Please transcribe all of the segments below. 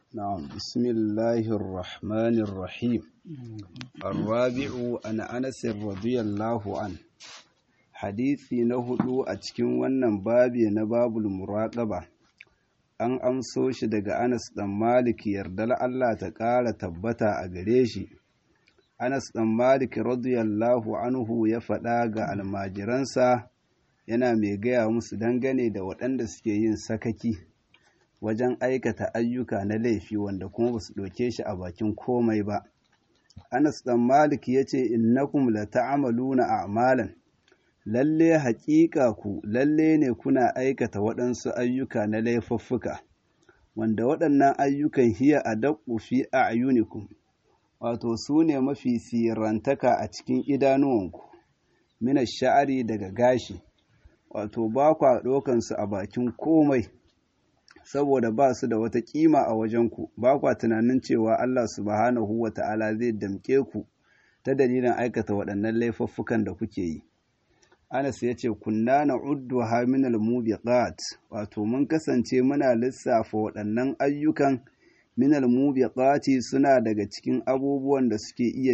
نعم بسم الله الرحمن الرحيم الرابع أن أنس رضي الله عنه حديثي نهدو أتكين ونن بابي نباب المراقبة an amso shi daga Anas ɗan Malik yardar Allah ta ƙara tabbata a gare shi. Anas ɗan Malik radiyallahu anhu ya faɗa ga almajiransa yana mai gaya musu dangane da waɗanda suke yin sakaki wajen aikata ayyuka na laifi wanda kuma ba su ɗauke shi a bakin komai ba. Anas ɗan Malik ya ce, Innakum la ta'amaluna a'malan lalle haƙiƙa ku lalle ne kuna aikata waɗansu ayyuka na laifuffuka, wanda waɗannan ayyukan hiya a daƙu fi a'yunikum wato su ne mafi sirantaka a cikin idanuwanku, mina sha'ari daga gashi, wato ba kwa ɗaukansu a bakin komai. saboda ba su da wata kima a wajenku ba kwa tunanin cewa Allah subhanahu wa ta'ala zai damke ku ta dalilin aikata waɗannan laifuffukan da kuke yi. Anas ya ce, Kunna na uddu haminal mubiqat wato mun kasance muna lissafa waɗannan ayyukan minal mubiqati suna daga cikin abubuwan da suke iya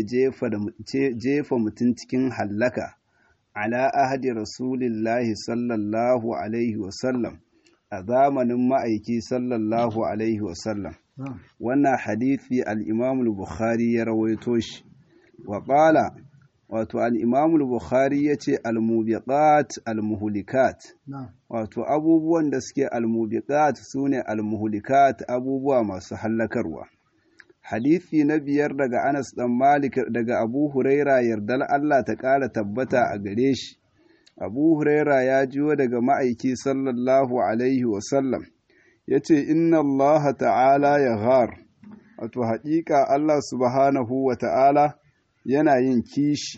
jefa mutum cikin hallaka ala ahadi rasulillahi sallallahu alaihi wasallam. a zamanin ma'aiki sallallahu Alaihi wasallam. Wannan hadithi al'imamul Bukhari ya rawaito shi, wa ƙala, wato al'imamul Bukhari ya ce al-mubiqat al-muhulikat, wato abubuwan da suke al-mubiqat su ne al-muhulikat abubuwa masu hallakarwa. Hadithi na biyar daga Anas ɗan Malik daga Abu Huraira yardar Allah ta ƙara tabbata a gare shi. abu huraira ya jiwo daga ma'aiki sallallahu alaihi wasallam ya ce inna allaha ta'ala ya ghar wato haƙiƙa allah subhanahu wa ta'ala yana yin kishi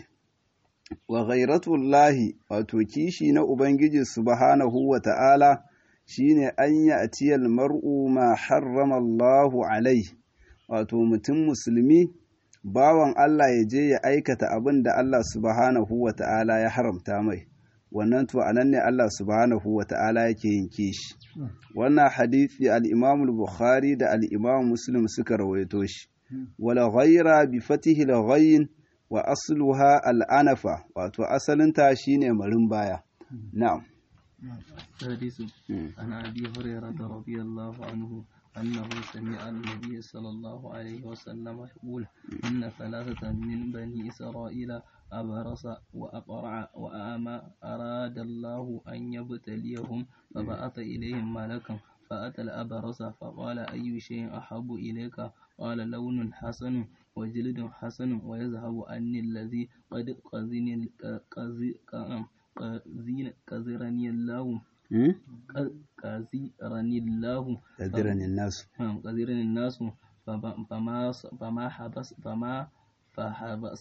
wa ghairatullahi wato kishi na ubangiji subhanahu wa ta'ala shine an yi atiyal mar'u ma harrama allahu alaihi wato mutum musulmi bawan allah ya je ya aikata abin da allah subhanahu wa ta'ala ya haramta mai wannan to anan ne Allah subhanahu wa ta'ala yake yin kishi wannan hadisi al-Imam al-Bukhari da al-Imam Muslim suka rawaito shi wala ghayra bi fatihi al-ghayn wa asluha al-anafa wato asalin ta shine marin baya na'am حديث عن أبي هريرة رضي الله عنه أنه سمع النبي صلى الله عليه وسلم يقول إن ثلاثة من بني إسرائيل أبرص وأقرع وأعمى أراد الله أن يبتليهم فبعث إليهم ملكا فأتى الأبرص فقال أي شيء أحب إليك قال لون حسن وجلد حسن ويذهب عني الذي قد قزني قزرني الله قزرني الله قزرني الناس قزرني الناس فما فما حبس فما فحبس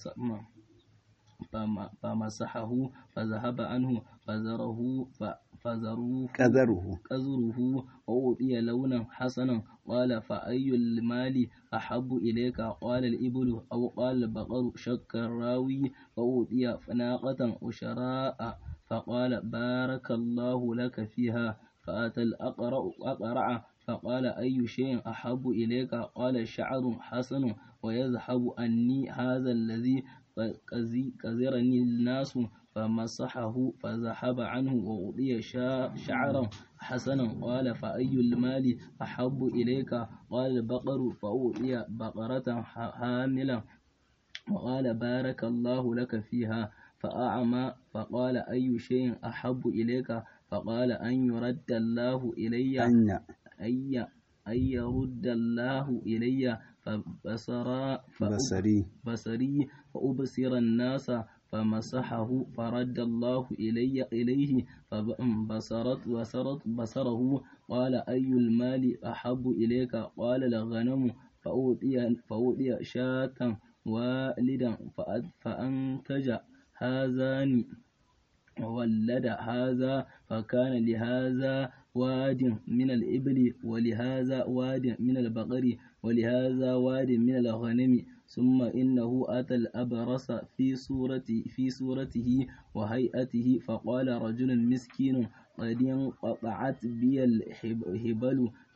فمسحه فذهب عنه فزره فزروه كذره كذره وأعطي لونا حسنا قال فأي المال أحب إليك قال الإبل أو قال البقر شك الراوي وأعطي ناقة وشراء فقال بارك الله لك فيها فأتى الأقرع أقرع فقال أي شيء أحب إليك قال شعر حسن ويذهب أني هذا الذي كزرني الناس فمسحه فذهب عنه وأعطي شعرا حسنا قال فأي المال أحب إليك قال البقر فأعطي بقرة حاملا وقال بارك الله لك فيها فأعمى فقال أي شيء أحب إليك فقال أن يرد الله إلي أن أي أن يرد الله إلي فبصر بصري بصري فأبصر الناس فمسحه فرد الله إلي إليه فبصرت بصرت بصره قال أي المال أحب إليك قال الغنم فأوتي فأوتي شاة والدا فأنتج هذان وولد هذا فكان لهذا واد من الإبل ولهذا واد من البقر ولهذا واد من الغنم ثم إنه أتى الأبرص في صورة في صورته وهيئته فقال رجل مسكين قد انقطعت بي الهبل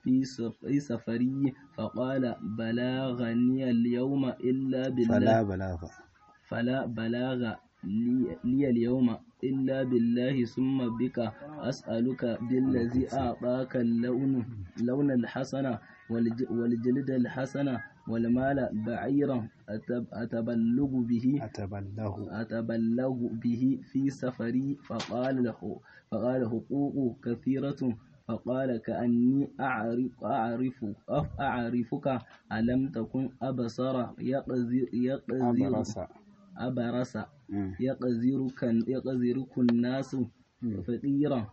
في في سفري فقال بلغني اليوم إلا بالله فلا بلاغ فلا بلاغ لي, لي اليوم إلا بالله ثم بك أسألك بالذي أعطاك اللون لون الحسنة والج- والجلد الحسنة والمال بعيرا أتب أتبلغ به أتبله أتبلغ به في سفري فقال له فقال حقوق كثيرة فقال كأني أعرف أعرف أعرفك ألم تكن أبصر يقذر يقذر أبرص أبرص مم. يقذرك يقذرك الناس فقيرا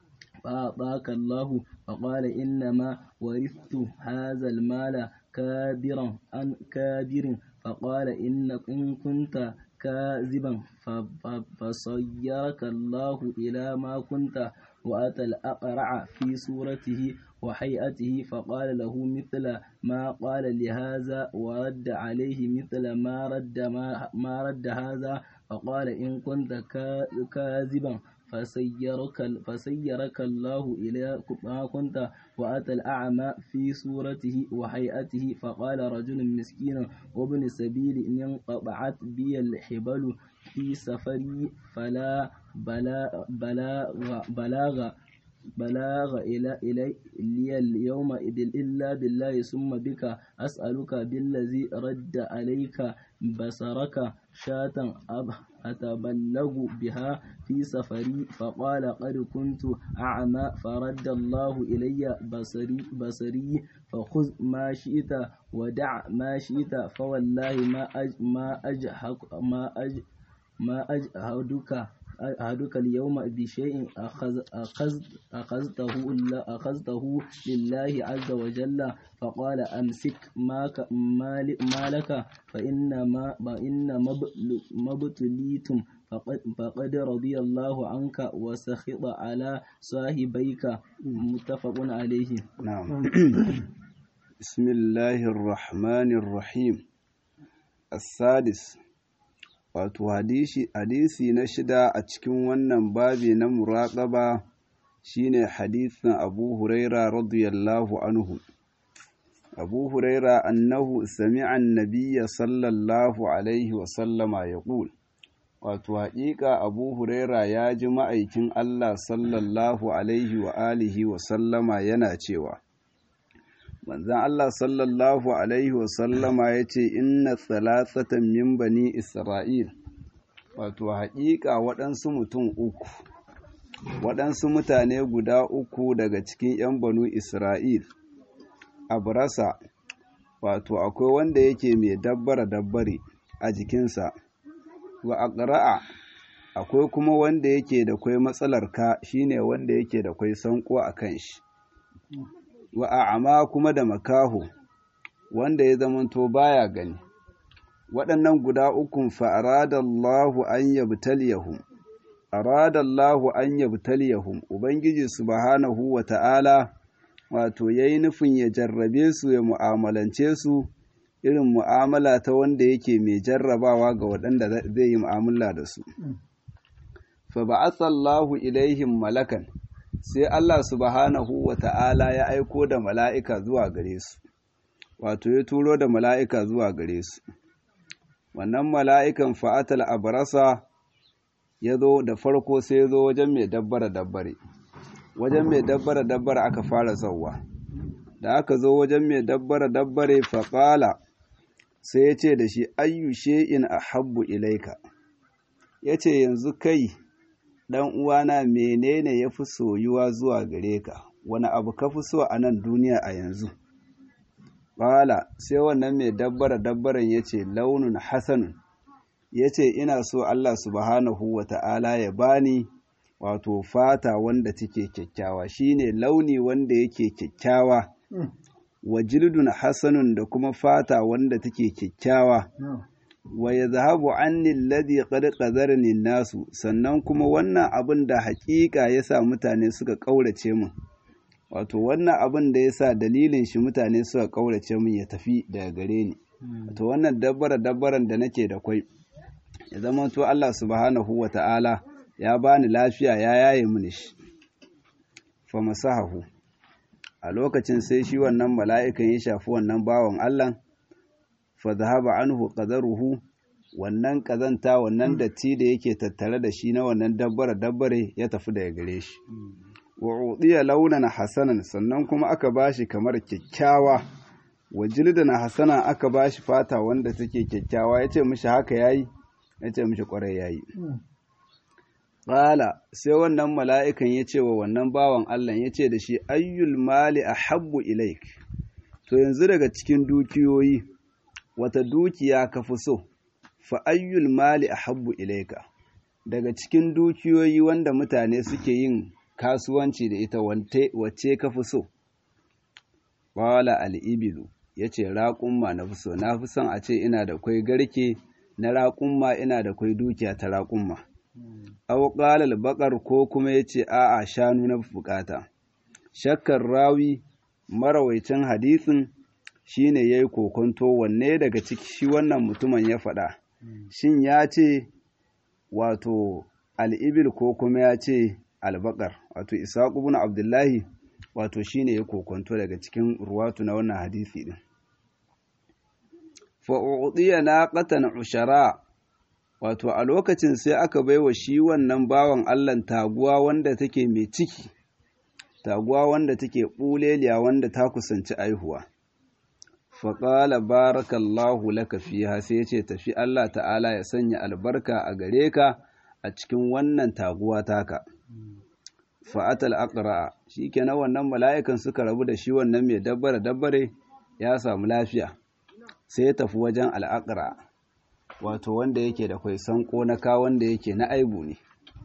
فأعطاك الله فقال إنما ورثت هذا المال كابرا عن كابر فقال إن إن كنت كاذبا ف- ف- فصيرك الله إلى ما كنت وأتى الأقرع في صورته وهيئته فقال له مثل ما قال لهذا ورد عليه مثل ما رد ما, ما رد هذا فقال إن كنت كا- كاذبا فسيرك فسيرك الله إلى ما كنت وأتى الأعمى في صورته وهيئته فقال رجل مسكين وابن سبيل إن انقطعت بي الحبل في سفري فلا بلا بلاغ بلاغ بلاغ إلى إلي لي اليوم إذ- إلا بالله ثم بك أسألك بالذي رد عليك بصرك شاة أب أتبلغ بها في سفري فقال قد كنت أعمى فرد الله إلي بصري بصري فخذ ما شئت ودع ما شئت فوالله ما أج ما أجهك ما أج ما أجهدك أحدك اليوم بشيء أخذ أخذ أخذته الله- أخذته لله عز وجل فقال أمسك ما ك- ما ل- ما لك فإنما فإنما ابل- ما ابتليتم فقد, فقد رضي الله عنك وسخط على صاحبيك متفق عليه نعم بسم الله الرحمن الرحيم السادس wato hadisi hadisi na shida a cikin wannan babi na muraƙaba shine hadisin Abu Huraira radiyallahu anhu Abu Huraira annahu sami'a an-nabiyya sallallahu alaihi wa sallama yaqul wato haƙiƙa Abu Huraira ya ji ma'aikin Allah sallallahu alaihi wa alihi wa sallama yana cewa manzan Allah sallallahu Alaihi wasallama ya ce inna salasatan min bani Isra'il wato haƙiƙa waɗansu mutum uku waɗansu mutane guda uku daga cikin ‘yan banu Isra'il abrasa wato akwai wanda yake mai dabbara dabbare a jikinsa wa aqra'a akwai kuma wanda yake da kwai matsalar ka shine wanda yake da kwai sanko a kan shi wa a'ama kuma da makaho wanda ya zamanto baya gani waɗannan guda ukun fa aradallahu an yabtaliyahum aradallahu an yabtaliyahum ubangiji subhanahu wa ta'ala wato yayi nufin ya jarrabe su ya mu'amalance su irin mu'amala ta wanda yake mai jarrabawa ga waɗanda zai yi mu'amala da su fa ba'athallahu ilaihim malakan sai Allah subhanahu wa ta'ala ya aiko da mala'ika zuwa gare su, wato ya turo da mala'ika zuwa gare su. Wannan mala'ikan fa'atal abarasa ya zo da farko sai ya zo wajen mai dabbara dabbare, wajen mai dabbara dabbare aka fara zauwa. Da aka zo wajen mai dabbara dabbare faƙala sai ya ce da shi ayyu she'in a habbu ilaika, ya ce yanzu kai ɗan uwana menene ya fi soyuwa zuwa gare ka wani abu ka fi so a nan duniya a yanzu Bala sai wannan mai dabbara dabbaran ya ce launin hasanun ya ce ina so Allah subhanahu wa ta'ala ya bani wato fata wanda take kyakkyawa shine launi wanda yake kyakkyawa wa jildun hasanun da kuma fata wanda take kyakkyawa wa ya zahabu anni alladhi qad qadarani nasu sannan kuma wannan abin da haƙiƙa yasa mutane suka ƙaurace min wato wannan abin da yasa dalilin shi mutane suka ƙaurace min ya tafi daga gare ni wato wannan dabbara dabbaran da nake da kwai ya zama to Allah subhanahu wa ta'ala ya bani lafiya ya yaye mini shi fa masahahu a lokacin sai shi wannan mala'ikan ya shafi wannan bawan Allah fa zahaba anhu qadaruhu wannan kazanta wannan datti da yake tattare da shi na wannan dabbare dabbare ya tafi daga gare shi wa udiya launan hasanan sannan kuma aka bashi kamar kyakkyawa wa jildan hasana aka bashi fata wanda take kyakkyawa yace mishi haka yayi yace mishi kwarai yayi Ƙala sai wannan mala'ikan ya ce wa wannan bawan Allah ya ce da shi ayyul mali a habbu ilaik, to yanzu daga cikin dukiyoyi wata dukiya ka fi so, fa ayyul mali a habbu ilaika, daga cikin dukiyoyi wanda mutane suke yin kasuwanci da ita wacce ka fi so. Ƙala al'ibilu ya ce raƙumma na fi so, na fi son a ce ina da kwai garke na raƙumma ina da kwai dukiya ta raƙumma. aw qala al ko kuma yace a'a shanu na bukata shakkar rawi marawaicin hadisin shine yayi kokonto wanne daga ciki shi wannan mutumin ya faɗa shin ya ce wato al-ibil ko kuma ya ce al-baqar wato isaq ibn abdullahi wato shine ya kokonto daga cikin ruwatu na wannan hadisi din fa u'tiya naqatan ushara wato a lokacin sai aka baiwa shi wannan bawan Allah taguwa wanda take mai ciki taguwa wanda take ɓuleliya wanda ta kusanci aihuwa faƙala barakallahu laka fiha sai ce tafi Allah ta'ala ya sanya albarka a gare ka a cikin wannan taguwa taka fa'atal aqra shi kenan wannan mala'ikan suka rabu da shi wannan mai dabbare dabbare ya samu lafiya sai ya tafi wajen al'aqra wato wanda yake da kwai sanko na ka wanda yake na aibu ne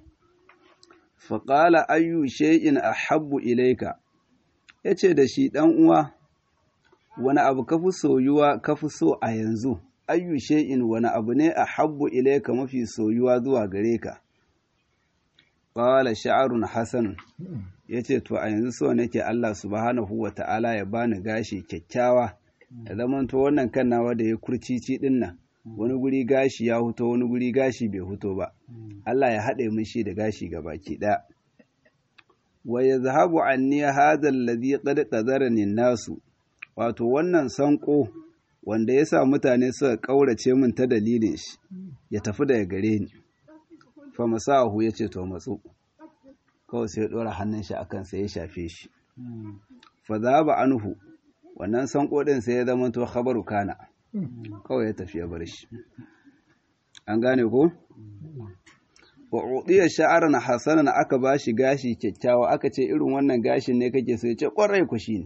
faƙala ayyu shay'in ahabbu ilaika yace da shi dan uwa wani abu kafi soyuwa kafi so a yanzu ayyu shay'in wani abu ne ahabbu ilaika mafi soyuwa zuwa gare ka qala sha'run hasan yace to a yanzu so nake Allah subhanahu wata'ala ya bani gashi kyakkyawa ya zamanto wannan kan nawa da ya kurcici dinnan wani guri gashi ya huto wani guri gashi bai huto ba Allah ya haɗe min shi da gashi ga baki ɗaya wa yazhabu anni hadha alladhi qad qadarani nasu wato wannan sanko wanda yasa mutane suka kaurace min ta dalilin shi ya tafi daga gare ni fa masahu yace to matsu kawai sai ya dora hannun shi akan sai ya shafe shi fa zaba anhu wannan sanko din sai ya zama to khabaru kana kawai ya tafi ya bar shi an gane ko wa udiya sha'aran hasanan aka bashi gashi kyakkyawa aka ce irin wannan gashin ne kake so ya ce kwarai ku shine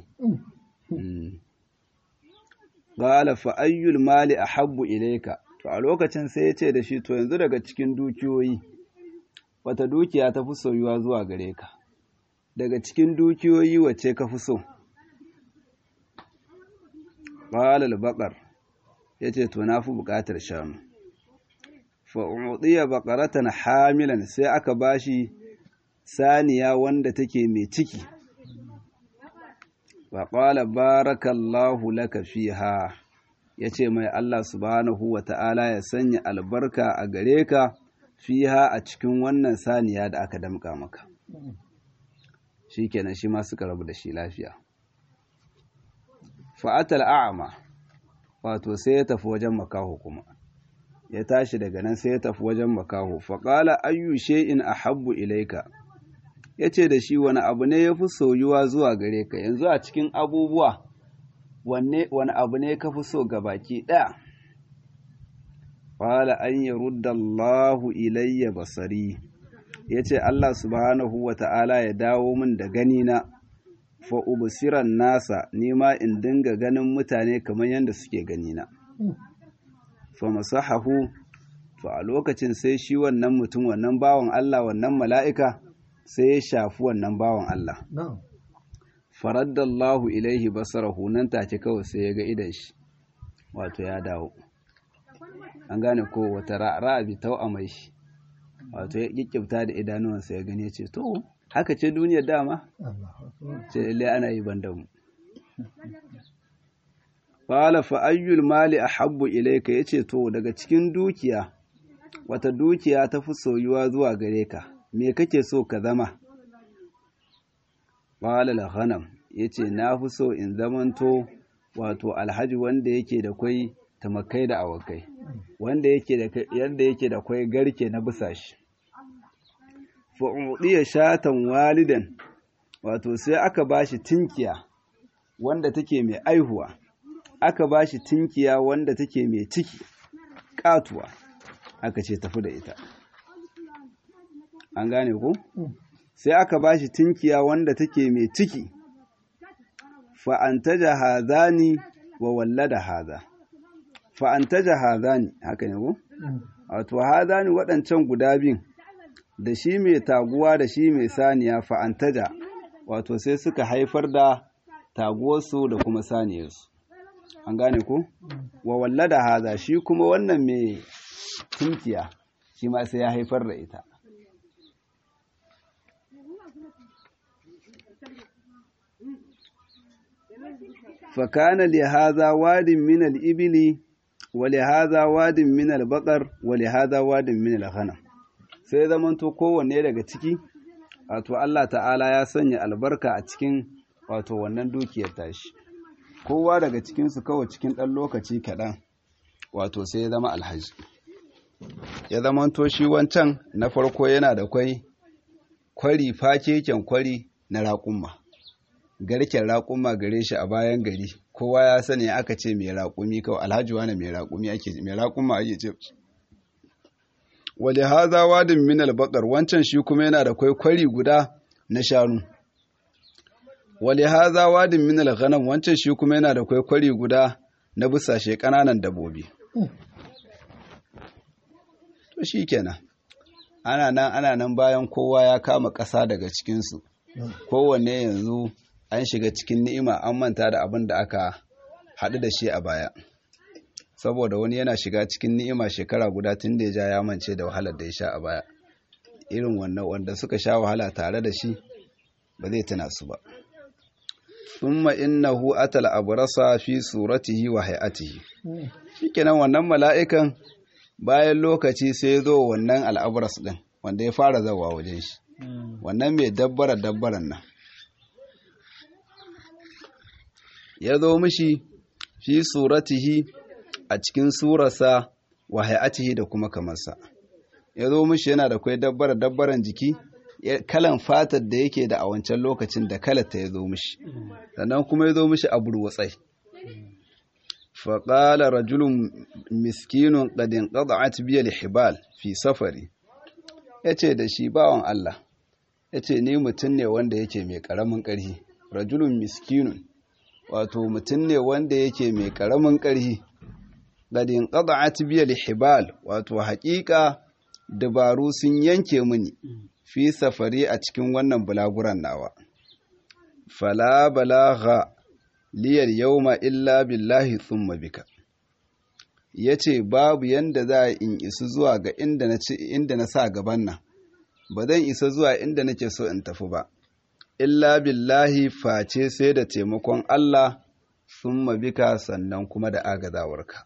qala fa ayyul mali ahabbu ilayka to a lokacin sai ya ce da shi to yanzu daga cikin dukiyoyi wata dukiya ta fi soyuwa zuwa gare ka daga cikin dukiyoyi wacce ka fi so qala al-baqar ya ce to na fi buƙatar shanu fa'uɗiya baƙaratan hamilan sai aka bashi saniya wanda take mai ciki faƙwala barakallahu laka fiha ya ce mai Allah subhanahu wa ta'ala ya sanya albarka a gare ka fiha a cikin wannan saniya da aka damƙa maka shi kenan shi ma suka rabu da shi lafiya fa'atal a'ama wato sai ya tafi wajen makaho kuma ya tashi daga nan sai ya tafi wajen makaho faƙala ayyu shay'in ahabbu ilaika yace da shi wani abu ne yafi soyuwa zuwa gare ka yanzu a cikin abubuwa wanne wani abu ne ka fi so baki ɗaya qala an yarudda Allahu ilayya basari yace Allah subhanahu wata'ala ya dawo min da gani na fa ubsiran nasa nima in dinga ganin mutane kamar yadda suke gani na fa masahahu to a lokacin sai shi wannan mutum wannan bawan Allah wannan mala'ika sai ya shafi wannan bawan Allah faraddallahu ilaihi basarahu nan take kawai sai ya ga idan shi wato ya dawo an gane ko wata ra'abi tau mai shi wato ya kikkifta da idanuwansa ya gane ce to haka ce duniyar dama ce lalle ana yi ban mu qala fa ayyul mali ahabbu ilayka yace to daga cikin dukiya wata dukiya ta fi soyuwa zuwa gare ka me kake so ka zama qala la ghanam ya ce na fi so in zamanto wato alhaji wanda yake da kwai tamakai da awakai wanda yake da yanda yake da kwai garke na busashi fa'udiya shatan walidan wato sai aka bashi tinkiya wanda take mai aihuwa aka bashi tinkiya wanda take mai ciki katuwa aka ce tafi da ita an gane ku sai aka bashi tinkiya wanda take mai ciki fa'antaja hazani wa wallada haza fa'antaja hazani haka ne ku wato hazani waɗancan guda biyun da shi mai taguwa da shi mai saniya fa'antaja wato sai suka haifar da taguwarsu da kuma saniyarsu an gane ku wa wallada haza shi kuma wannan mai tunkiya shi ma sai ya haifar da ita fakana li haza wadin min al-ibli wa li haza wadin min al-baqar wa li haza wadin min al-ghanam sai zamanto kowanne daga ciki wato Allah ta'ala ya sanya albarka a cikin wato wannan dukiyar tashi kowa daga cikinsu kawai cikin ɗan lokaci kaɗan wato sai ya zama alhaji ya zamanto shi wancan na farko yana da kwai kwari fakeken kwari na raƙumma garken raƙumma gare shi a bayan gari kowa ya sani aka ce mai raƙumi kawai alhaji wani mai raƙumi ake mai raƙumma ake ce wale haza wadin min albaqar wancan shi kuma yana da kwaikwari guda na shanu wale haza wadin min alghanam wancan shi kuma yana da kwaikwari guda na busashe kananan dabobi to shikenan ana nan ana nan bayan kowa ya kama ƙasa daga cikin su kowanne yanzu an shiga cikin ni'ima an manta da abin da aka haɗu da shi a baya saboda wani yana shiga cikin ni'ima shekara guda tun da ya ja ya mance da wahalar da ya sha a baya irin wannan wanda suka sha wahala tare da shi ba zai tuna su ba thumma innahu atal abrasa fi suratihi wa hay'atihi shikenan wannan mala'ikan bayan lokaci sai ya zo wannan al'abras din wanda ya fara zawa wajen shi wannan mai dabbara dabbaran nan ya zo mishi fi suratihi a cikin surarsa wa hay'atihi da kuma kamarsa ya zo mishi yana da kwai dabbara dabbaran jiki kalan fatar da yake da a wancan lokacin da kalata ya zo mishi sannan kuma ya zo mishi a burwatsai faƙala rajulun miskinun ƙadin ƙada'at biya lihibal fi safari ya ce da shi bawan Allah ya ce ni mutum ne wanda yake mai ƙaramin ƙarhi rajulun miskinun wato mutum ne wanda yake mai ƙaramin ƙarhi ƙadin ƙada'at biya lihibal wato haƙiƙa dabaru sun yanke mini fi safari a cikin wannan bulaguran nawa fala balagha liyar yauma illa billahi thumma bika yace babu yanda za in isu zuwa ga inda na inda na sa gaban nan ba zan isa zuwa inda nake so in tafi ba illa billahi face sai da taimakon Allah thumma bika sannan kuma da agazawarka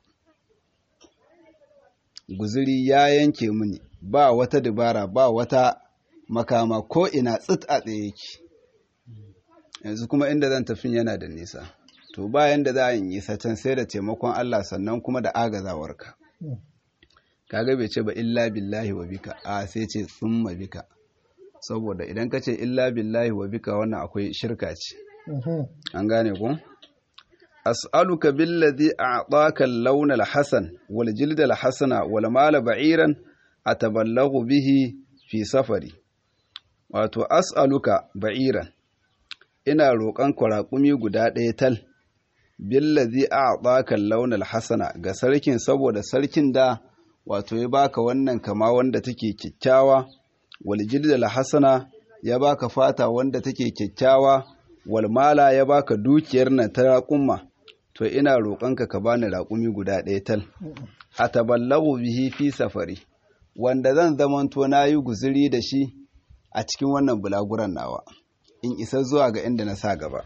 guzuri ya yanke mini ba wata dabara ba wata makama ko ina tsit a tsaye yake yanzu kuma inda zan tafi yana da nisa to bayan da za a yi can sai da taimakon Allah sannan kuma da agazawarka kaga bai ce ba illa billahi wa bika a sai ce tsumma bika saboda idan ka ce illa billahi wa bika wannan akwai shirka ce an gane ku as'aluka billadhi a'taka al-lawn al-hasan wal jild al-hasana wal mal ba'iran atabalaghu bihi fi safari wato as'aluka ba'iran ina roƙon kwaraƙumi guda ɗaya tal billazi a bakan launar hasana ga sarkin saboda sarkin da wato ya baka wannan kama wanda take kyakkyawa wal jildal hasana ya baka fata wanda take kyakkyawa wal mala ya baka dukiyar nan ta raƙumma to ina roƙonka ka bani raƙumi guda ɗaya tal ataballagu bihi fi safari wanda zan zamanto nayi guzuri da shi a cikin wannan bulaguran nawa in isa zuwa ga inda na sa gaba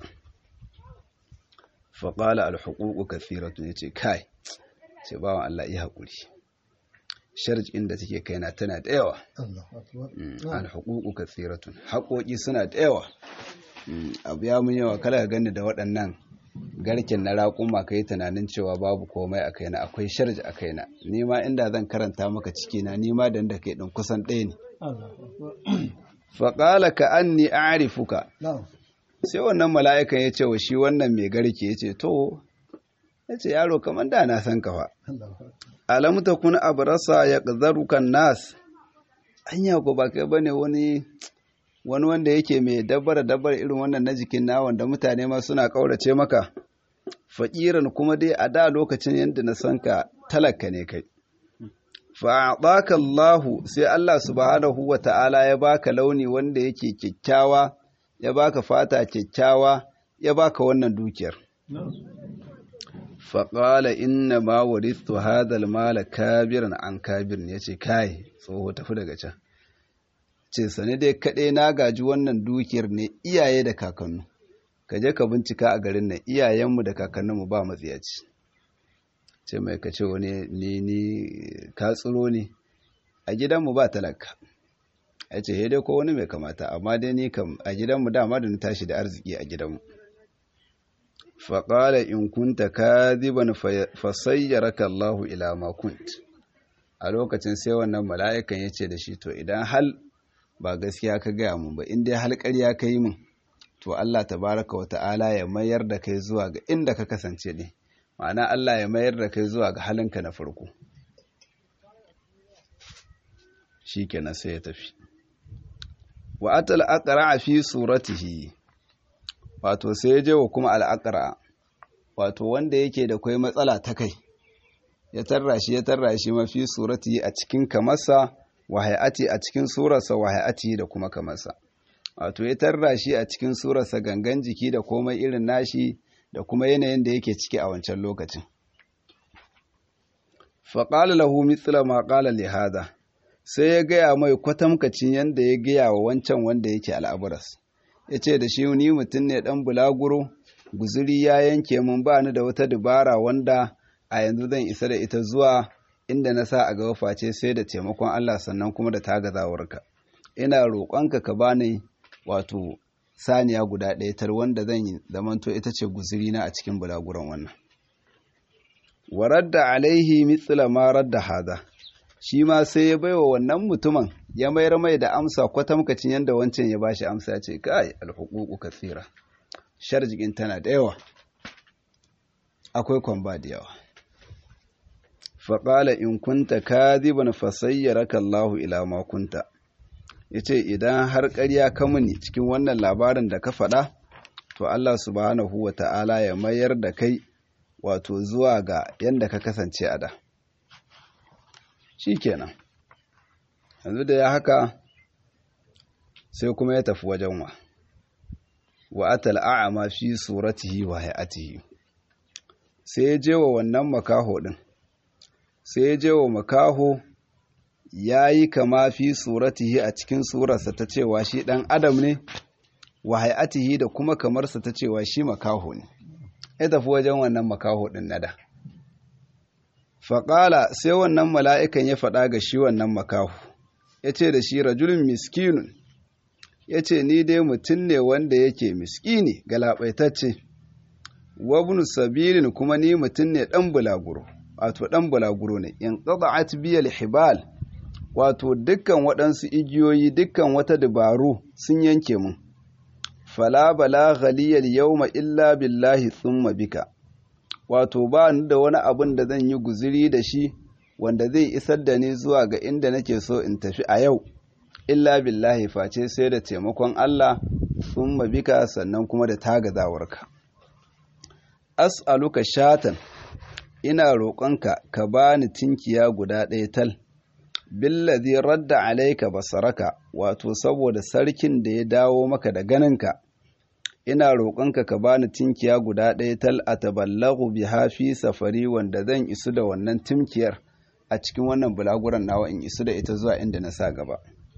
faƙala alhuququ kathiratu yace kai ce bawan Allah yi haƙuri sharjin da take kaina tana da yawa alhuququ kathiratun haƙoƙi suna da yawa abu ya mun yawa kala ka gani da waɗannan garken na raƙuma ka yi tunanin cewa babu komai a kaina akwai sharji a kaina ni ma inda zan karanta maka ciki na ni ma da da kai ɗin kusan ɗaya ne faƙala ka an ni arifuka sai wannan mala'ikan ya ce wa shi wannan mai garke ya ce to ya ce yaro kamar da na san kafa alamu ta kuna abrasa ya ƙazarukan nas anya ko ba kai bane wani wani wanda yake mai dabbar dabbar irin wannan na jikin na wanda mutane ma suna kaurace maka fakiran kuma dai a da lokacin yadda na san ka talaka ne kai fa'adaka Allahu sai Allah subhanahu wa ta'ala ya baka launi wanda yake kyakkyawa ya baka fata kyakkyawa ya baka wannan dukiyar faƙala inna ma warithu hadal mala kabiran an kabirin ya ce kai tsoho tafi daga can ce sane dai kaɗai na gaji wannan dukiyar ne iyaye da kakannu ka je ka bincika a garin nan iyayenmu da kakanninmu ba matsiyaci ce mai ka ce wani ni ni ka tsiro ne a gidanmu ba talaka ya ce dai ko wani mai kamata amma dai ni kam a gidanmu dama da na tashi da arziki a gidanmu faƙala in kunta kadiban fasayyaraka Allahu ila ma kunt a lokacin sai wannan mala'ikan ya ce da shi to idan hal ba gaskiya ka gaya mun ba in dai hal ƙarya ka yi min to Allah tabaraka wa ta'ala ya mayar da kai zuwa ga inda ka kasance ne ma'ana Allah ya mayar da kai zuwa ga halinka na farko shi kenan sai ya tafi wa atal aqra fi suratihi wato sai ya je wa kuma al'aqra wato wanda yake da kai matsala ta kai ya tarra shi ya tarra shi mafi suratihi a cikin kamarsa wa hay'ati a cikin surarsa wa hay'ati da kuma kamarsa wato ya tarra shi a cikin surarsa gangan jiki da komai irin nashi da kuma yanayin da yake ciki a wancan lokacin faƙala lahu mithla ma ƙala li hada sai ya gaya mai kwatamkacin yadda ya gaya wa wancan wanda yake al'aburas ya ce da shi ni mutum ne ɗan bulaguro guzuri ya yanke mun ba ni da wata dubara wanda a yanzu zan isa da ita zuwa inda na sa a gaba face sai da taimakon Allah sannan kuma da tagazawarka ina roƙonka ka bani wato saniya guda ɗaya tar wanda zan yi zamanto ita ce guzuri na a cikin bulaguran wannan wa radda alaihi mithla ma radda hada shi ma sai ya baiwa wannan mutumin ya mayar mai da amsa kwatamkacin yadda wancan ya bashi amsa ya ce kai alhuququ kathira sharjikin tana da yawa akwai kwamba da yawa faƙala in kunta kadhiban fasayyaraka Allahu ila ma kunta yace idan har ƙarya ka muni cikin wannan labarin da ka faɗa to Allah subhanahu wa ta'ala ya mayar da kai wato zuwa ga yanda ka kasance a da shikenan yanzu da ya haka sai kuma ya tafi wajen wa wa atal a'ama fi suratihi wa hay'atihi sai ya je wa wannan makaho din sai ya je wa makaho ya yi kama fi suratihi a cikin surarsa ta cewa shi ɗan adam ne wa hay'atihi da kuma kamarsa ta cewa shi makaho ne ya tafi wajen wannan makaho ɗin nada faƙala sai wannan mala'ikan ya faɗa ga shi wannan makaho ya ce da shi rajulun miskinun ya ce ni dai mutum ne wanda yake miskini galaɓaitacce wabnu sabilin kuma ni mutum ne ɗan bulaguro wato ɗan bulaguro ne in ƙada'at biyal hibal wato dukkan waɗansu igiyoyi dukkan wata dabaru sun yanke mun fala bala ghaliyal yawma illa billahi thumma bika wato ba ni da wani abin da zan yi guziri da shi wanda zai isar da ni zuwa ga inda nake so in tafi a yau illa billahi face sai da taimakon Allah thumma bika sannan kuma da tagazawarka as'aluka shatan ina roƙonka ka bani tinkiya guda ɗaya tal billazi radda alaika basaraka wato saboda sarkin da ya dawo maka da ganinka ina roƙonka ka bani tinkiya guda ɗaya tal a taballagu biha fi safari wanda zan isu da wannan tinkiyar a cikin wannan bulaguran nawa in isu da ita zuwa inda na sa gaba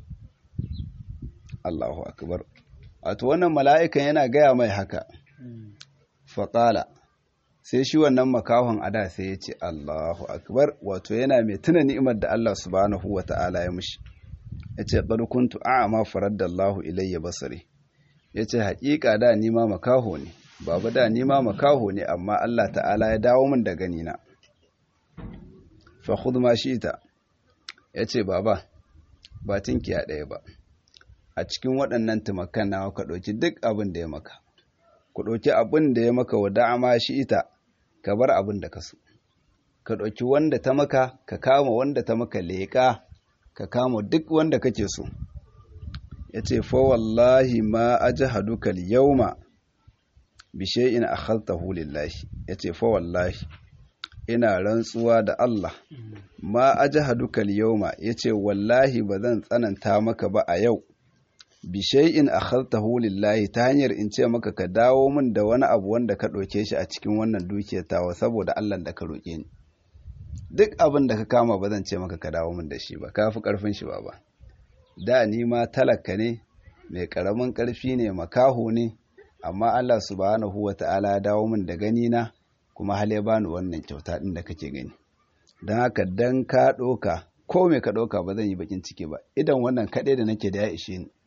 Allahu akbar wato wannan mala'ikan yana gaya mai haka faƙala sai shi wannan makahon ada sai ya ce Allahu akbar wato yana mai tuna ni'imar da Allah subhanahu wa ta'ala ya mushi ya ce kuntu a'ama faraddallahu ilayya basari yace haƙiƙa da ni ma makaho ne baba da ni ma makaho ne amma Allah ta'ala ya dawo min da gani na fa khudh ma shi'ta yace baba ba tinkiya ɗaya ba a cikin waɗannan tumakan nawa ka ɗauki duk abin da ya maka ku ɗauki abin da ya maka wa da'ama shi ita ka bar abin da ka so ka ɗauki wanda ta maka ka kama wanda ta maka leƙa ka kama duk wanda kake so ya ce fa wallahi ma ajhaduka al-yawma bi shay'in akhadtahu lillahi ya ce fa wallahi ina rantsuwa da Allah ma ajhaduka al-yawma yace wallahi bazan tsananta maka ba a yau bi shay'in akhadtahu lillahi ta hanyar in ce maka ka dawo min da wani abu wanda ka ɗauke shi a cikin wannan dukiyar tawa saboda Allah da ka roƙe ni duk abin da ka kama ba zan ce maka ka dawo min da shi ba ka fi ƙarfin shi ba ba da ni ma talaka ne mai ƙaramin ƙarfi ne makaho ne amma Allah subhanahu wa ta'ala ya dawo min da gani na kuma hal ya bani wannan kyauta ɗin da kake gani don haka dan ka ɗauka ko me ka ɗauka ba zan yi bakin ciki ba idan wannan kaɗai da nake da ya ishe ni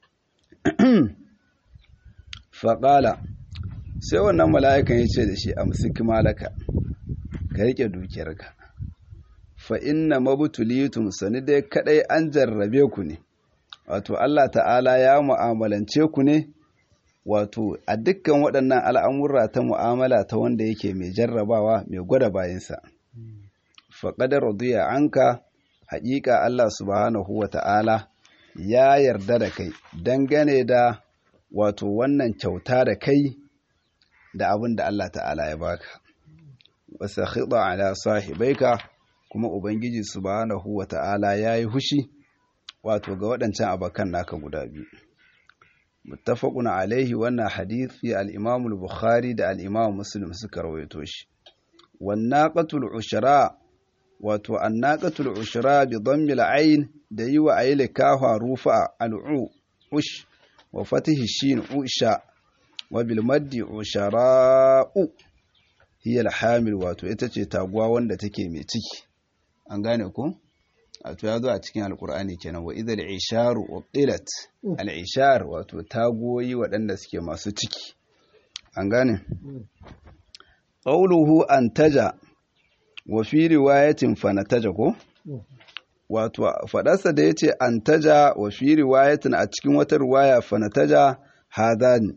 faƙala sai wannan mala'ikan ya ce da shi amsik malaka ka riƙe dukiyarka fa inna mabutulitum sani dai kaɗai an jarrabe ku ne wato Allah ta'ala ya mu'amalance ku ne wato a dukkan waɗannan al'amurra ta mu'amala ta wanda yake mai jarrabawa mai gwada bayansa faƙadar radiya anka haƙiƙa Allah subhanahu wa ta'ala ya yarda da kai dangane da wato wannan kyauta da kai da abin da Allah ta'ala ya baka wasa khida ala sahibaika kuma ubangiji subhanahu wa ta'ala yayi hushi wato ga waɗancan abakan naka guda biyu muttafaqun alaihi wannan hadisi al-Imam al-Bukhari da al-Imam Muslim suka rawaito shi wan naqatul ushra wato annaqatul ushra bi dhammi al-ayn da yi wa ayi kafa rufa al-u ush wa fatihi shin usha wa bil maddi ushara'u hiya al-hamil wato ita ce taguwa wanda take mai ciki an gane ku wato ya zo a cikin alkur'ani kenan wa idal isharu uqilat al-ishar wato tagoyi waɗanda suke masu ciki an gane qawluhu antaja wa fi riwayatin fanataja ko wato fadarsa da yace antaja wa fi riwayatin a cikin wata riwaya fanataja hadani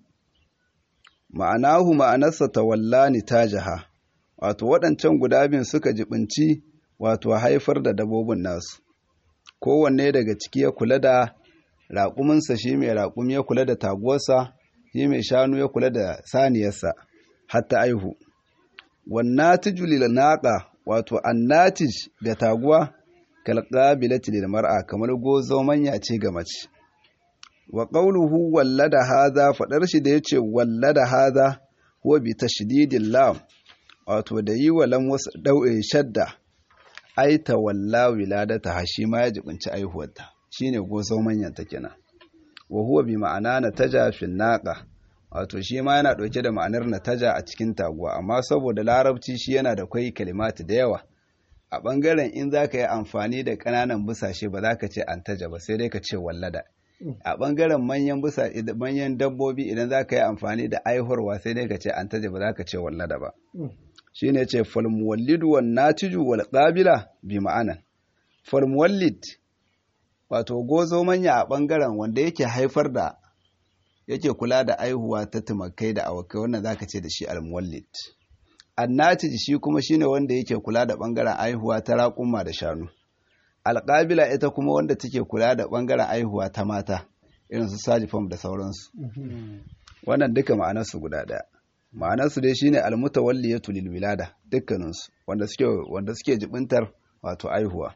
ma'anahu ma'anarsa tawallani tajaha wato waɗancan guda biyun suka jibinci wato haifar da dabobin nasu kowanne daga ciki ya kula da raƙuminsa shi mai raƙumi ya kula da taguwarsa shi mai shanu ya kula da saniyarsa hatta aihu wannatiju lil naqa wato annatij da taguwa kalqabilati lil mar'a kamar gozo manya ce ga mace wa qawluhu wallada hadha fadar shi da yace wallada hadha huwa bi tashdidil lam wato da yi wa lam wasu dau'e shadda ai tawalla wiladata ha shi ma ya jibinci aihuwarta shine gozo manyan ta kenan wa huwa bi ma'ana nataja fil naqa wato shi ma yana dauke da ma'anar nataja a cikin taguwa amma saboda larabci shi yana da kai kalimatu da yawa a bangaren in zaka yi amfani da kananan busashe ba za ka ce antaja ba sai dai ka ce wallada a bangaren manyan busa manyan dabbobi idan za ka yi amfani da aihuwarwa sai dai ka ce antaja ba za ka ce wallada ba shi ne ce falmuwallidu wan natiju wal qabila bi ma'anan falmuwallid wato gozo manya a bangaren wanda yake haifar da yake kula da aihuwa ta tumakai da awakai wannan zaka ce da shi almuwallid annatij shi kuma shine wanda yake kula da bangaren aihuwa ta raƙuma da shanu alƙabila ita kuma wanda take kula da bangaren aihuwa ta mata irin su sajifam da sauransu wannan duka ma'anarsu guda ɗaya ma'anarsu dai shine almutawalliyatu lil wilada dukkaninsu wanda suke wanda suke jibintar wato aihuwa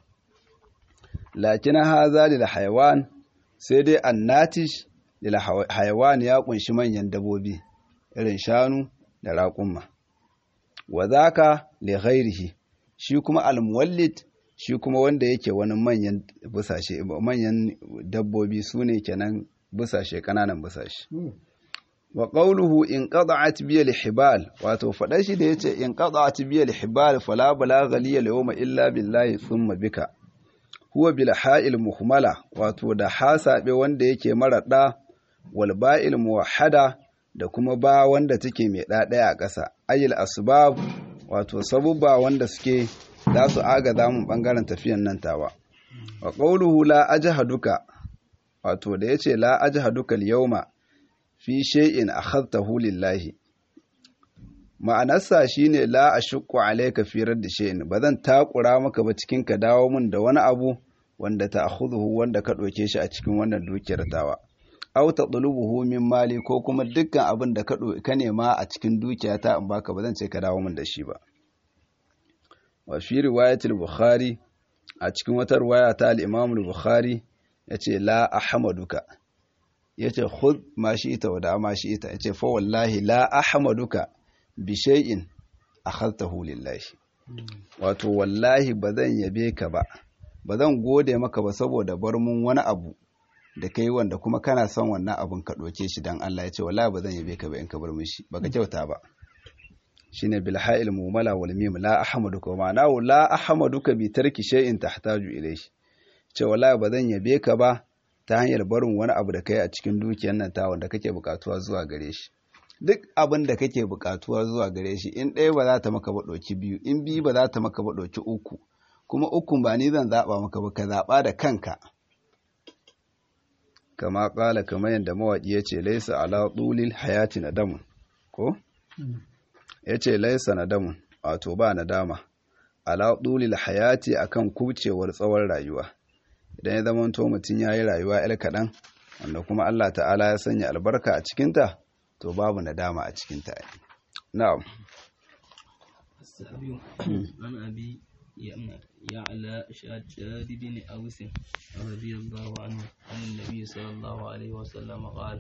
lakin haza lil hayawan sai dai annatish lil hayawan ya kunshi manyan dabobi irin shanu da raƙumma wa zaka li ghairihi shi kuma almuwallid shi kuma wanda yake wani manyan busashe manyan dabbobi sune kenan busashe kananan busashe wa qawluhu in qada'at bi al-hibal wato fada shi da yace in qada'at bi al-hibal fala balagha li al-yawma illa billahi thumma bika huwa bil ha'il muhmala wato da hasabe wanda yake marada wal ba'il muwahhada da kuma ba wanda take mai ɗaɗaya a ƙasa ayil asbab wato sabubba wanda suke za su agaza mun ɓangaren tafiyan nan tawa wa qawluhu la ajhaduka wato da yace la ajhaduka al-yawma fi shay'in akhadtahu lillahi ma'anarsa shine la ashqu alayka fi radd shay'in bazan takura maka ba cikin ka dawo mun da wani abu wanda ta'khudhu wanda ka doke shi a cikin wannan dukiyar tawa aw tadlubuhu min mali ko kuma dukkan abin da ka ka nema a cikin dukiyata in baka bazan ce ka dawo mun da shi ba wa fi riwayatil bukhari a cikin wata riwaya ta al-imam al-bukhari yace la ahmaduka yace khudh ma shi'ta wa da ma shi'ta yace fa wallahi la ahmaduka bi shay'in akhadtahu lillahi wato wallahi bazan yabe ka ba bazan gode maka ba saboda bar mun wani abu da kai wanda kuma kana son wannan abun ka doke shi dan Allah yace wallahi bazan yabe ka ba in ka bar mun shi baka kyauta ba shine bil ha'il mumala wal mim la ahmaduka ma'ana la ahmaduka bi tarki shay'in tahtaju ilayhi ce wallahi bazan yabe ka ba ta hanyar barin wani abu da kai a cikin dukiyar nan ta wanda kake bukatuwa zuwa gare shi duk abin da kake bukatuwa zuwa gare shi in ɗaya ba za ta maka ba ɗauki biyu in biyu ba za ta maka ba ɗauki uku kuma ukun ba ni zan zaɓa maka ba ka zaɓa da kanka kama ƙala kamar yadda mawaƙi ya ce laisa ala ɗulil hayati na damun ko ya ce laisa na damun wato ba na dama ala ɗulil hayati akan kubcewar tsawon rayuwa idan ya zama to mutum ya yi rayuwa yar kaɗan wanda kuma Allah ta'ala ya sanya albarka a cikinta to babu nadama a cikinta na'am السابع عن أبي يعلى شاد بن أوس رضي الله عنه عن النبي صلى الله عليه وسلم قال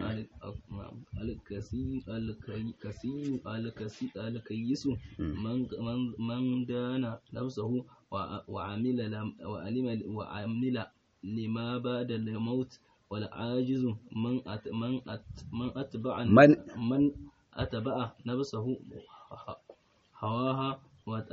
الكسيم الكسيم الكيس من من دان نفسه وعمل وعلم وعمل لما بعد الموت والعاجز من أت من أت من أتبع من من أتبع نفسه هواها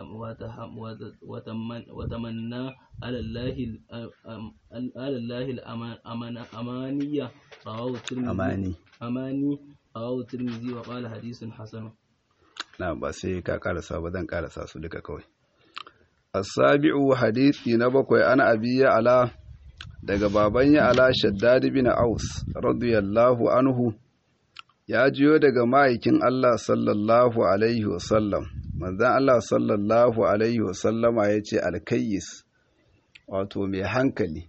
وتمنى على الله على الله الأمانية رواه الترمذي أماني أماني رواه الترمذي وقال حديث حسن na ba sai ka karasa ba zan karasa su duka kawai as-sabi'u hadisi na bakwai ana abiya ala daga baban ya ala shaddad bin aus radiyallahu anhu ya jiyo daga ma'aikin Allah sallallahu alaihi wasallam manzan Allah sallallahu alaihi wasallama ya ce alkayyis wato mai hankali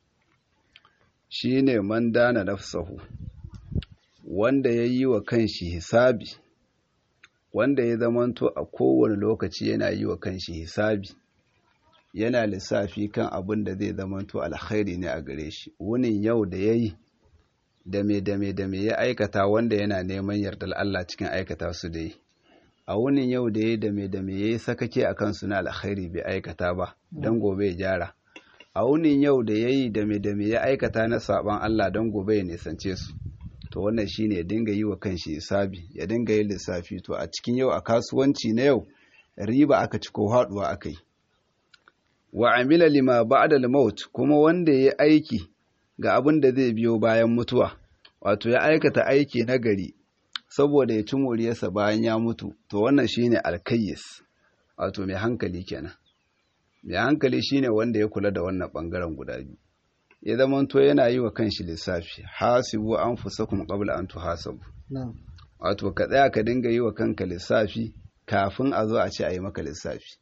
shine man dana nafsahu wanda ya yi wa kanshi hisabi wanda ya zamanto a kowane lokaci yana yi wa kanshi hisabi yana lissafi kan abin da zai zamanto alkhairi ne a gare shi wunin yau da ya yi dame dame dame ya aikata wanda yana neman yardar Allah cikin aikata su da yi a wunin yau da ya dame dame ya yi sakake a kansu na alkhairi bai aikata ba don gobe ya gyara a wunin yau da ya yi dame dame ya aikata na saban Allah don gobe ya nisance su to wannan shine ya dinga yi wa kanshi hisabi ya dinga yin lissafi to a cikin yau a kasuwanci na yau riba aka ci ko haduwa aka yi wa amila lima ba'da al-maut kuma wanda ya aiki ga abin da zai biyo bayan mutuwa wato ya aikata aiki na gari saboda ya ci moriyarsa bayan ya mutu to wannan shine alkayyis wato mai hankali kenan mai hankali shine wanda ya kula da wannan bangaren guda biyu ya zamanto yana yi wa kanshi lissafi hasibu anfusakum qabla an tuhasabu wato ka tsaya ka dinga yi wa kanka lissafi kafin a zo a ce a yi maka lissafi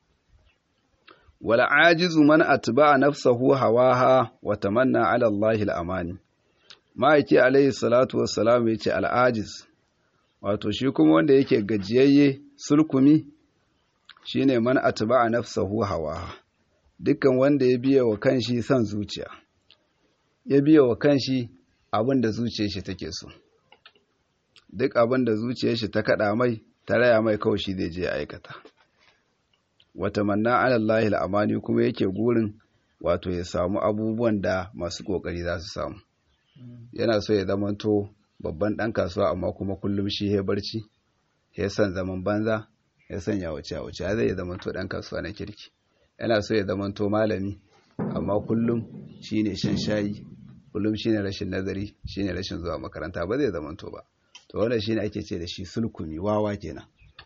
wal ajizu man atba'a nafsahu hawaha wa tamanna ala Allah al-amani ma'aiki alayhi salatu wassalam yace al-ajiz wato shi kuma wanda yake gajiyayye sulkumi shine man atba'a nafsahu hawaha dukkan wanda ya biya wa kanshi son zuciya ya biya wa kanshi abin da zuciyar shi take so duk abin da zuciyar shi ta kada mai ta raya mai kawai shi zai je ya aikata wata manna alallahi al'amani kuma yake gurin wato ya samu abubuwan da masu kokari za su samu yana so ya zamanto babban ɗan kasuwa amma kuma kullum shi ya barci ya san zaman banza ya sanya wace a wace zai ya zamanto ɗan kasuwa na kirki yana so ya zamanto malami amma kullum shi ne shan shayi kullum shine rashin nazari shine rashin zuwa makaranta ba zai zamanto ba to wannan shine ake ce da shi sulkumi wawa kenan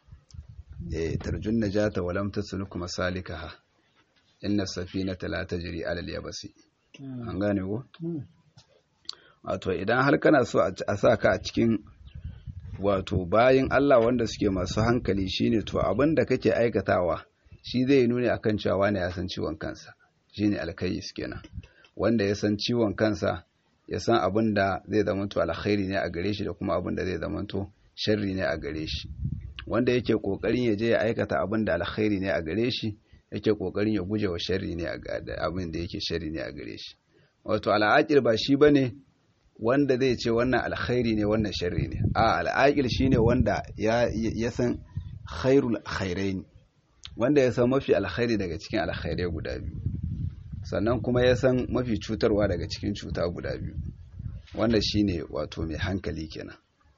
eh tarjun najata walam tasluk masalikaha inna safinata la tajri ala al-yabasi an gane ko wato idan har kana so a sa ka a cikin wato bayin Allah wanda suke masu hankali shine to abin da kake aikatawa shi zai nuni akan cewa wani ya san ciwon kansa shine alkayis kenan wanda ya san ciwon kansa ya san abin da zai zamanto alkhairi ne a gare shi da kuma abin da zai zamanto sharri ne a gare shi wanda yake kokarin ya je ya aikata abin da alkhairi ne a gare shi yake kokarin ya guje wa sharri ne abin da yake sharri ne a gare shi wato al'aqil ba shi bane wanda zai ce wannan alkhairi ne wannan sharri ne a al'aqil shine wanda ya ya san khairul khairain wanda ya san mafi alkhairi daga cikin alkhairai guda biyu sannan kuma ya san mafi cutarwa daga cikin cuta guda biyu wanda shine wato mai hankali kenan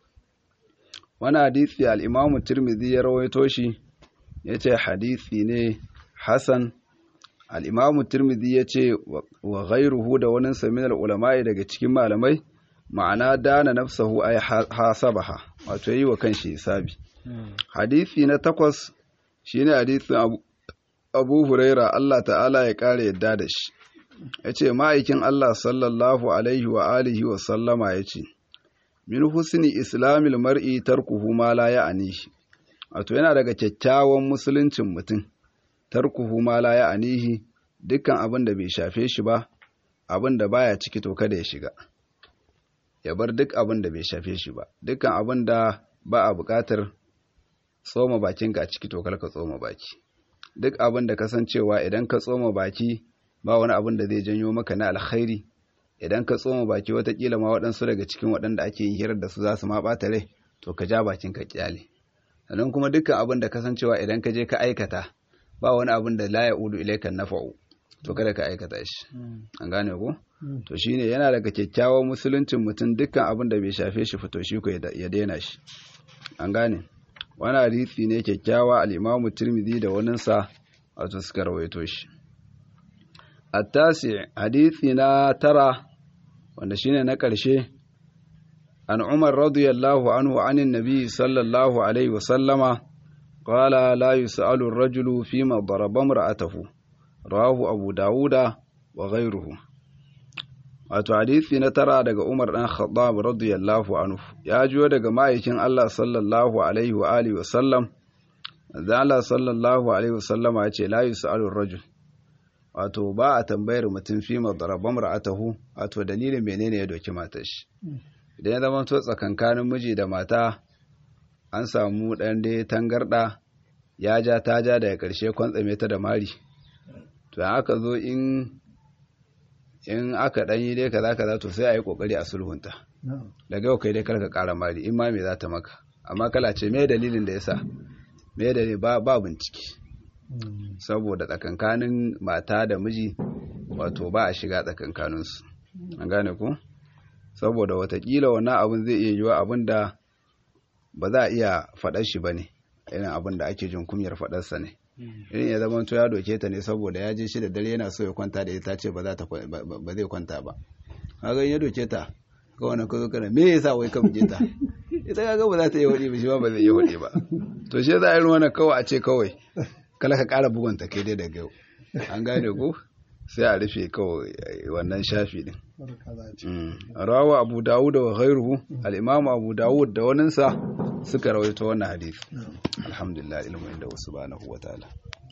wani hadisi al-imamu tirmidhi ya rawaito shi yace hadisi ne hasan al-imamu tirmidhi yace wa ghayruhu da wani saminar ulama'i daga cikin malamai ma'ana dana nafsahu ay hasabaha wato yi wa kanshi hisabi hadisi na takwas shine hadisin abu abu huraira Allah ta'ala ya kare yadda da shi ya ce ma'aikin Allah sallallahu alaihi wa alihi wa sallama ya ce min husni islamil mar'i tarkuhu ma la ya'nihi wato yana daga kyakkyawan musuluncin mutum tarkuhu ma la ya'nihi dukkan abin da bai shafe shi ba abin da baya ciki to kada ya shiga ya bar duk abin da bai shafe shi ba dukkan abin da ba a buƙatar tsoma bakinka a ciki to ka tsoma baki duk abin da kasancewa idan ka tsoma baki ba wani abin da zai janyo maka na alkhairi idan ka tsoma baki watakila ma waɗansu daga cikin waɗanda ake yin hirar da su za su ma ɓata rai to ka ja bakin ka kyale sannan kuma dukkan abin da kasancewa idan ka je ka aikata ba wani abin da la ya udu ilaikan nafa'u to kada ka aikata shi an gane ko to shine yana daga kyakkyawan musuluncin mutum dukkan abin da bai shafe shi fito shi ko ya daina shi an gane wani hadisi ne kyakkyawa al-imamu tirmidhi da waninsa wato suka rawaito shi التاسع حديثنا ترى wanda shine na ƙarshe an Umar radiyallahu anhu anin nabi sallallahu alaihi wa sallama qala la yus'alu ar-rajulu fima daraba imra'atahu rawahu abu dauda wa ghayruhu wato hadisi na tara daga Umar dan Khattab radiyallahu anhu ya jiyo daga ma'aikin Allah sallallahu alaihi wa alihi wa sallam Allah sallallahu alaihi wa sallama ya ce la yus'alu ar-rajul wato ba a tambayar mutum fi madaraban ra'atahu wato dalilin menene ya doki matar shi idan ya zama to tsakankanin miji da mata an samu ɗan dai tangarɗa ya ja ta ja daga ƙarshe kwantsame ta da mari to aka zo in in aka ɗan yi dai kaza kaza to sai a yi ƙoƙari a sulhunta daga yau kai dai karka ƙara mari in ma me za ta maka amma kala ce me dalilin da yasa me dalilin ba ba bincike saboda tsakankanin mata da miji wato ba a shiga tsakankaninsu an gane ku saboda watakila wannan abin zai iya yiwa abin da ba za a iya faɗar shi ba ne irin abin da ake jin kumyar faɗarsa ne irin ya zama to ya doke ta ne saboda ya je shi da dare yana so ya kwanta da ita ce ba zai kwanta ba kaga ya doke ta ga wannan ka zo kana me yasa wai ka buge ta ita kaga ba za ta iya wadi ba shi ba ba zai iya wadi ba to shi za a yi wannan kawai a ce kawai kala ka ƙara bugunta kai dai daga yau an gane ko sai a rufe kawai wannan shafi din rawa abu dawud wa ghairuhu al-imamu abu dawud da waninsa suka rawaito wannan hadisi alhamdulillah ilmu inda subhanahu wa ta'ala